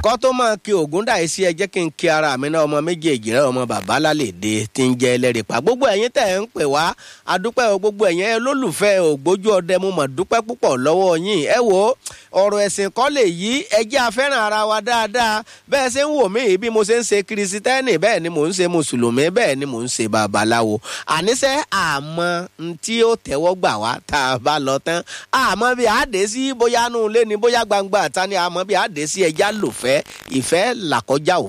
kọ́ tó máa kí ògùn dà sí ẹ jẹ́ kí n kí ara mi náà ọmọ méjèèjì rẹ ọmọ bàbá lálẹ́dẹ tí ń jẹ́ ẹlẹ́rìí pa gbogbo ẹ̀yin tẹ̀ ń pè wá adúpẹ́ o gbogbo ẹ̀yin olólùfẹ́ ògbójú ọdẹ mo mọ̀ dúpẹ́ púpọ̀ lọ́wọ́ yín ẹ wo ọ̀rọ̀ ẹ̀sìn kọ́ lè yí ẹ jẹ́ afẹ́ràn ara wa dáadáa bẹ́ẹ̀ ṣe ń wò mí bí mo ṣe ń ṣe kirisitẹ́nì bẹ́ẹ̀ ni mò ń ṣe mùsùlùmí bẹ́ẹ̀ ni mò ń ṣe babaláwo àníṣe àmọ́ tí ó tẹ́wọ́ gbà wá tá a bá lọ tán àmọ́ bí àdé sí bóyá nù lé ni bóyá gbangba ta ni àmọ́ bí àdé sí ẹja lòfẹ́ ìfẹ́ làkọjá òfin.